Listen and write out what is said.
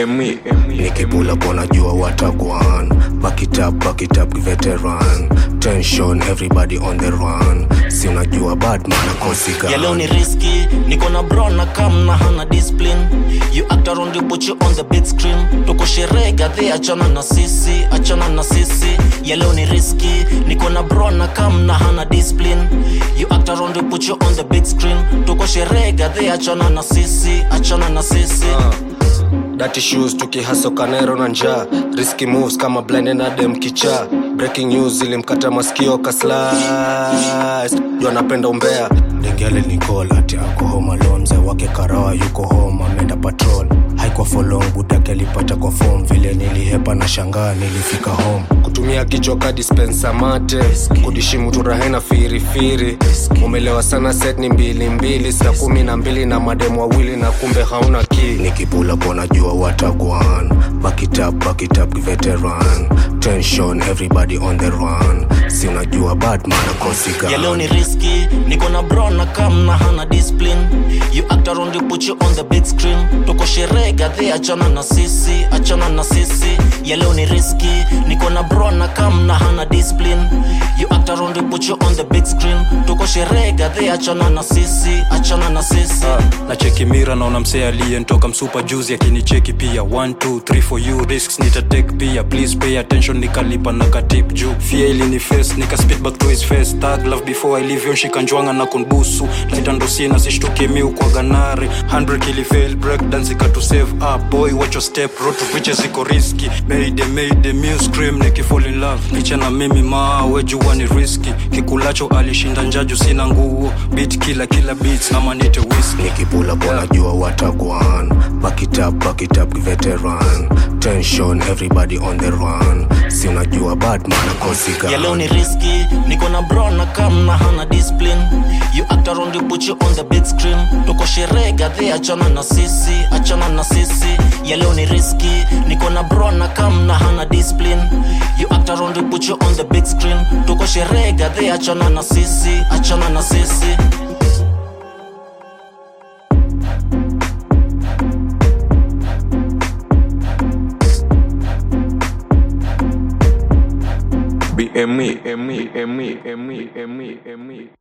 BME nikipula pona jua watagwan back it up, back it up, veteran tension everybody on the run si unajua badman akosika ya leo ni riski niko na bro na kam na hana discipline you act around you put you on the big screen tuko sherehe gadhi achana na sisi achana na sisi ya leo ni riski niko na bro na kam na hana discipline you act around you put you on the big screen tuko sherehe gadhi achana na sisi achana na sisi Dirty shoes tukihaso kanero na njaa risky moves kama blende na dem kicha breaking news ilimkata masikio kaslice juu anapenda umbea dengele nicol ati ako home alone mzee wake karawa yuko home ameenda patrol haikuwa for long budake alipata kwa form vile nilihepa na shangaa nilifika home kutumia kichoka dispensa mate kudishimu turahena firifiri umelewa sana set ni mbili mbili saa kumi na mbili na mademu wawili na kumbe hauna ki nikipula pona jua watagwan back it up, back it up, veteran tension everybody on the run si unajua badman akosika ya leo ni riski niko na bro na kam na hana discipline you act around you put you on the big screen tuko sherehe gadhi achana na sisi achana na sisi ya leo ni riski niko na bro na kam na hana discipline you act around you put you on the big screen tuko sherehe gadhi achana na sisi achana na sisi na cheki mira naona msee aliyentoka msupa juzi akinicheki pia 1 2 3 for you risks nitatek pia please pay attention nikalipa na katip juu fia ilini face nika spit back to his face tag love before i leave yon shikanjwanga na kunbusu litandosina sishtuke miu kwa ganare 100 kilifail break dance ikatu save up boy watch your step road to riches iko risky made made me scream niki fall in love picha na mimi maa wejua ni risky kikulacho alishinda njaju sina nguo beat kila kila beats na manite whisky nikipula pona jua watagwan back it up, back it up, veteran tension everybody on the run si unajua badman akosika ya leo ni riski niko na bro na kam na hana discipline you act around you put you on the big screen tuko sherehe gadhi achana na sisi achana na sisi ya leo ni riski niko na bro na kam na hana discipline you act around you put you on the big screen tuko sherehe gadhi achana na sisi achana na sisi BME ME ME ME ME ME